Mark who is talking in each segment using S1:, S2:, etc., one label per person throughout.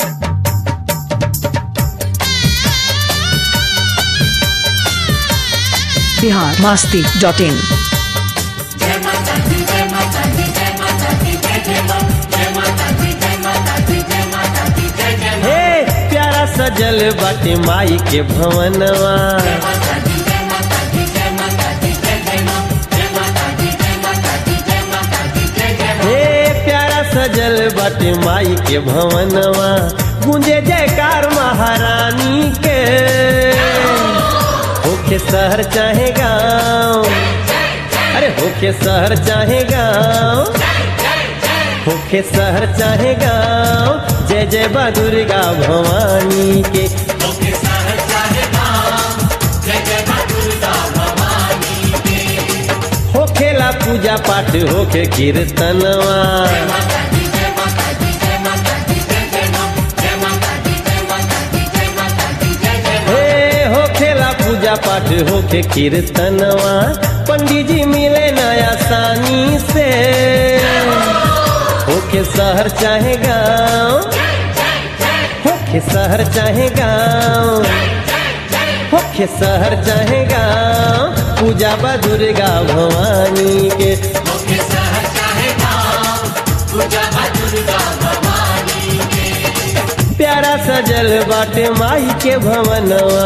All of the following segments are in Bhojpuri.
S1: बिहार मास्ती डॉट इन
S2: हे प्यारा सजल बाटे माई के भवनवा हे प्यारा सजल बाटे माई के भवनवा गूंजे जयकार महारानी के होके शहर चाहे गाँव अरे होके शहर चाहे गाँव होके शहर चाहे गाँव जय जय बा दुर्गा भवानी के होखेला पूजा पाठ होके कीर्तनवा हे होखेला पूजा पाठ होके कीर्तनवा पंडित जी मिले नया सानी से होके शहर चाहे गाँव होके शहर चाहे गाँव होके शहर चाहे गाँव पूजा बा दुर्गा भवानी के प्यारा सजल बाटे माई के भवनवा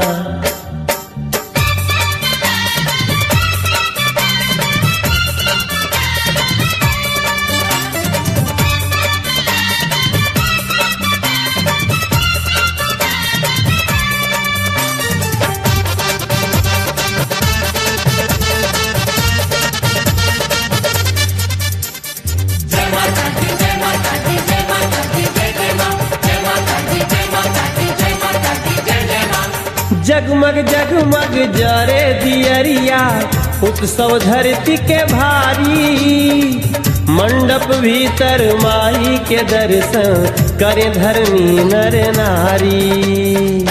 S2: जगमग जगमग जरे दियरिया उत्सव धरती के भारी मंडप भीतर माई के दर्शन करे धर्मी नर नारी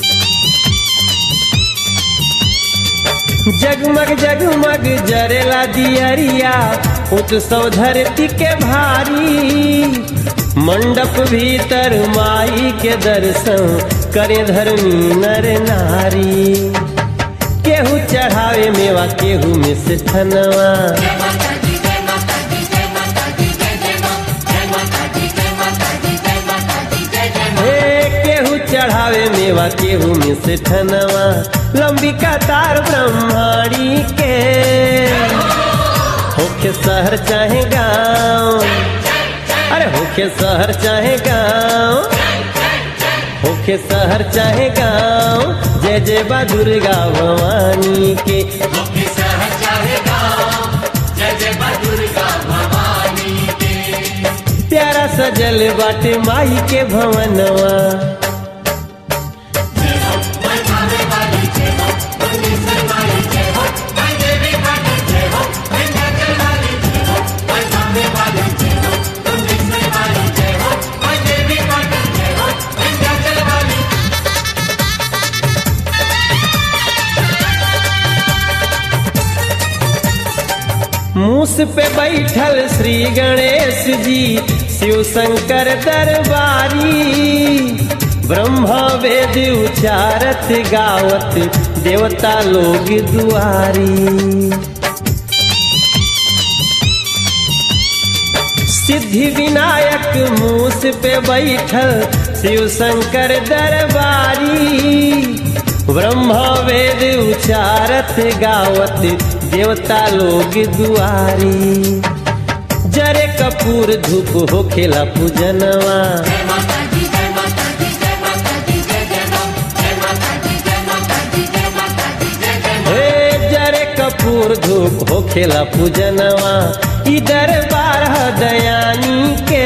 S2: जगमग जगमग जरेला दियरिया उत्सव धरती के भारी मंडप भीतर माई के दर्शन करे धर्मी नर नारी केहू चढ़ावे मेवा केहू में से ठनवा हे केहू चढ़ावे मेवा केहू में से ठनवा लंबी कतार ब्रह्माणी के होके शहर चाहे गाँव अरे होके शहर चाहे गाँव होके शहर चाहे गाँव जय जय बा दुर्गा भवानी के प्यारा सजल बाटे माई के भवनवा मूस पे बैठल श्री गणेश जी शिव शंकर दरबारी ब्रह्मा वेद उचारत गावत देवता लोग दुआरी सिद्धि विनायक मूस पे बैठल शिव शंकर दरबारी ब्रह्मा वेद उचारत गावत देवता लोग दुआरी जरे कपूर धूप होखेला पूजनवा हे जरे कपूर धूप होखेला पूजनवा ई दरबार ह दयानी के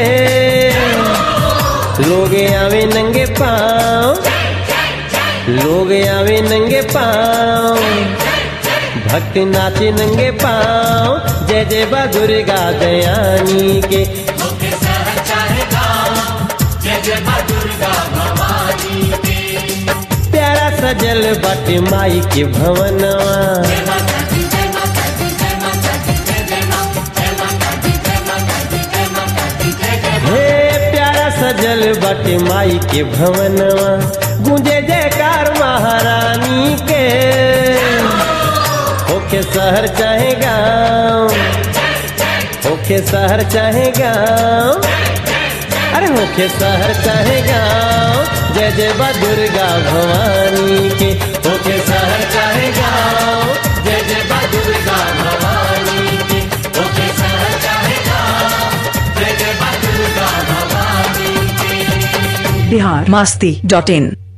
S2: लोग आवे नंगे पाँव लोग आवे नंगे पाँव भक्त नाचे नंगे पाँव जय जय बा दुर्गा दयानी के प्यारा सजल बाटे माई के भवनवा हे प्यारा सजल बाटे माई के भवनवा गूंजे जयकार महारानी के होके शहर चाहे गाँव होके शहर चाहे गाँव अरे होके शहर चाहे गाँव जय जय बा दुर्गा भवानी के होके शहर चाहे गाँव जय जय बा दुर्गा भवानी के होके शहर चाहे गाँव जय जय बा दुर्गा भवानी के
S1: बिहार मास्ती डॉट इन